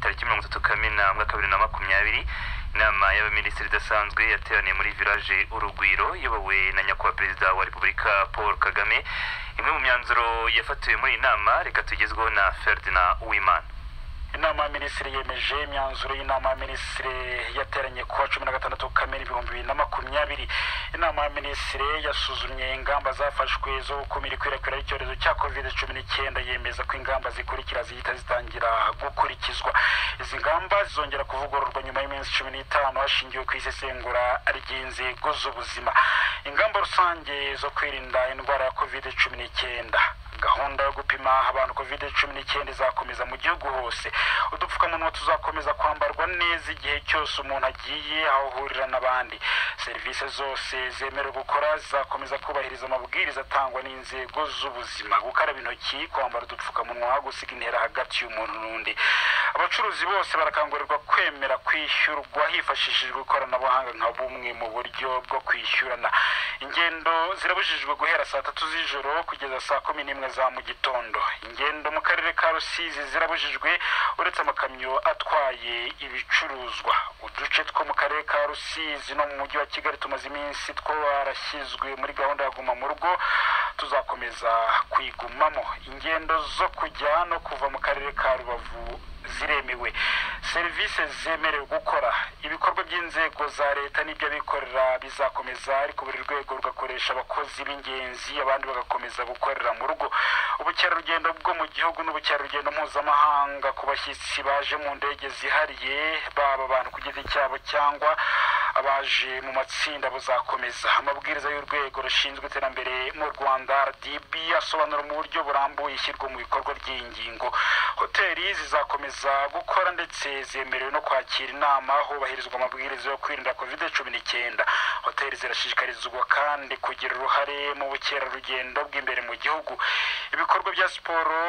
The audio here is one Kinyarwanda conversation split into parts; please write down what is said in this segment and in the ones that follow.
tariki mirongo itatu kamena mwaka bibiri na makumyabiri inama y'abaminisitiri idasanzwe yateraniye muri village urugwiro iyobowe na nyakubahwa perezida wa repubulika paul kagame imwe mu myanzuro yafatiwe muri iyi nama reka tugezweho na ferdinand uwimana inama ya minisitiri yemeje imyanzuro y'inama ya minisitiri yateranye kuwa cumi na gatandatu kamena ibihumbi bibiri na makumyabiri inama ya minisitiri yasuzumye ingamba zafashwe zo gukumira ikwirakwira ry'icyorezo cya covid cumi n'icyenda yemeza ko ingamba zikurikira zihita zitangira gukurikizwa izi ngamba zizongera kuvugururwa nyuma y'iminsi cumi n'itanu hashingiwe ku isesengura ry'inzego z'ubuzima ingamba rusange zo kwirinda indwara ya covid cumi n'icyenda gahunda yo gupima abantu covid cumi n'icyenda izakomeza mu gihugu hose udupfukamunwa tuzakomeza kwambarwa neza igihe cyose umuntu agiye aho ahurira n'abandi serivisi zose zemerewe gukora zizakomeza kubahiriza amabwiriza atangwa n'inzego z'ubuzima gukaraba intoki kwambara udupfukamunwa gusiga intera hagati y'umuntu n'undi abacuruzi bose barakangurirwa kwemera kwishyurwa hifashishijwe ikoranabuhanga nka bumwe mu buryo bwo kwishyurana ingendo zirabujijwe guhera saa tatu z'ijoro kugeza saa kumi n'imwe za mu gitondo ingendo mu karere ka rusizi zirabujijwe uretse amakamyo atwaye ibicuruzwa uduce two mu karere ka rusizi no mu mujyi wa kigali tumaze iminsi twarashyizwe muri gahunda ya guma mu rugo tuzakomeza kwigumamo ingendo zo kujya no kuva mu karere ka rubavu ziremewe serivisi zemerewe gukora ibikorwa by'inzego za leta n'iby'abikorera bizakomeza ariko buri rwego rugakoresha abakozi b'ingenzi abandi bagakomeza gukorera mu rugo ubukerarugendo bwo mu gihugu n'ubukerarugendo mpuzamahanga ku bashyitsi baje mu ndege zihariye baba abantu ku giti cyabo cyangwa abaje mu matsinda buzakomeza amabwiriza y'urwego rushinzwe iterambere mu rwanda rdb asobanura mu buryo burambuye ishyirwa mu bikorwa ry'iyi hoteli zizakomeza gukora ndetse zemerewe no kwakira inama hubahirizwa amabwiriza yo kwirinda kovide cumi n'icyenda hoteli zirashishikarizwa kandi kugira uruhare mu bukerarugendo bw'imbere mu gihugu ibikorwa bya siporo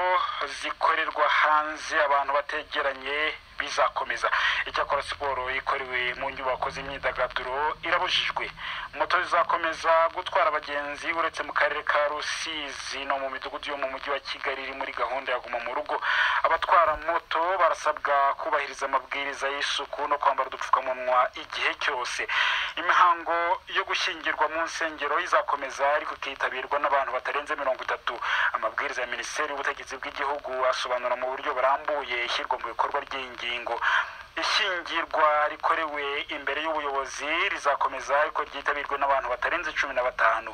zikorerwa hanze abantu bategeranye bizakomeza icyakora siporo ikorewe mu nyubako z'imyidagaduro irabujijwe moto zizakomeza gutwara abagenzi uretse mu karere ka rusizi no mu midugudu yo mu mujyi wa kigali iri muri gahunda ya guma mu rugo abatwara moto barasabwa kubahiriza amabwiriza y'isuku no kwambara udupfukamunwa igihe cyose imihango yo gushyingirwa mu nsengero izakomeza ariko ikitabirwa n'abantu batarenze mirongo itatu amabwiriza ya minisiteri y'ubutegetsi bw'igihugu asobanura mu buryo burambuye ishyirwa mu bikorwa ry'iyi ngingo ishyingirwa rikorewe imbere y'ubuyobozi rizakomeza ariko ryitabirwe n'abantu batarenze cumi na batanu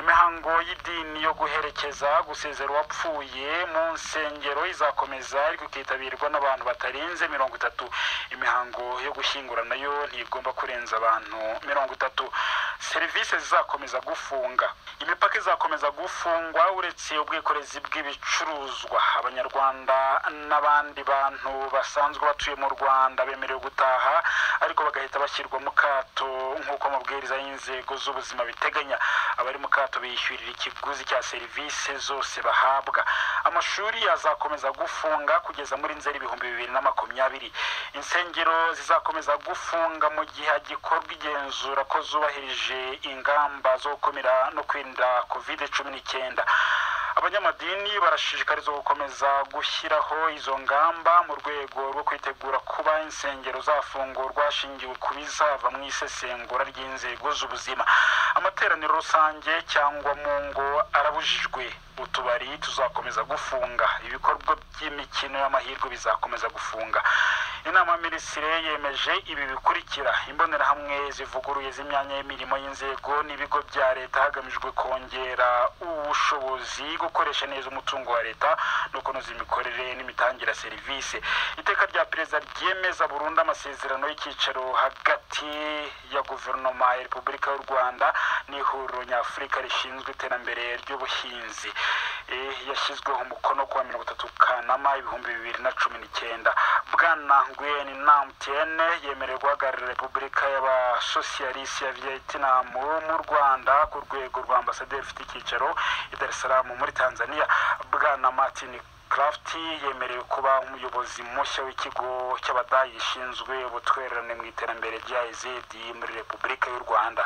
imihango y'idini yo guherekeza gusezera uwapfuye mu nsengero izakomeza ariko ikitabirwa n'abantu batarenze mirongo itatu imihango yo gushyingura nayo ntigomba kurenza abantu mirongo itatu serivisi zizakomeza gufunga imipaka izakomeza gufungwa uretse ubwikorezi bw'ibicuruzwa abanyarwanda n'abandi bantu basanzwe batuye mu rwanda bemerewe gutaha ariko bagahita bashyirwa mu kato nk'uko amabwiriza y'inzego z'ubuzima biteganya abari mu kato bishyurira ikiguzi cya serivisi zose bahabwa amashuri azakomeza gufunga kugeza muri nzeri ibihumbi bibiri na makumyabiri insengero zizakomeza gufunga mu gihe hagikorwa igenzura ko zubahirije ingamba zo gukumira no kwirinda covid cumi n'icyenda abanyamadini barashishikarizwa gukomeza gushyiraho izo ngamba mu rwego rwo kwitegura kuba insengero zafungurwa hashingiwe ku bizava mu isesengura ry'inzego z'ubuzima amateraniro rusange cyangwa mu ngo arabujijwe utubari tuzakomeza gufunga ibikorwa by'imikino y'amahirwe bizakomeza gufunga inama ya minisitiri yemeje ibi bikurikira imbonerahamwe zivuguruye z'imyanya y'imirimo y'inzego n'ibigo bya leta hagamijwe kongera ubushobozi gukoresha neza umutungo wa leta no kunoza imikorere n'imitangire ya serivisi iteka rya perezida ryemeza burundu amasezerano y'icyicaro hagati ya guverinoma ya repubulika y'u rwanda n'ihuriro nyafurika rishinzwe iterambere ry'ubuhinzi yashyizweho umukono kuwa mirongo itatu kanama ibihumbi bibiri na cumi n'icyenda bwana ngwene namtiyene yemerewe guhagararira repubulika y'abasosiyalisi ya viyetinamu mu rwanda ku rwego rwa ambasaderi ufite icyicaro i dar es salaam muri tanzania bwana martin Kraft yemerewe kuba umuyobozi mushya w'ikigo cy'abadayi gishinzwe ubutwererane mu iterambere rya ezedi muri repubulika y'u rwanda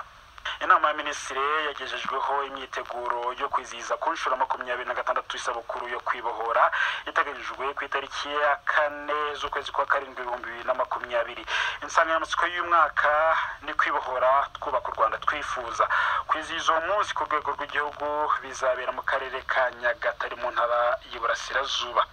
inama ya minisitiri yagejejweho imyiteguro yo kwizihiza ku nshuro makumyabiri na gatandatu isabukuru yo kwibohora iteganyijwe ku itariki ya kane z'ukwezi kwa karindwi ibihumbi bibiri na makumyabiri insanganyamatsiko y'umwaka ni kwibohora twubaka u rwanda twifuza kwizihiza uwo munsi ku rwego rw'igihugu bizabera mu karere ka nyagatare mu ntara y'iburasirazuba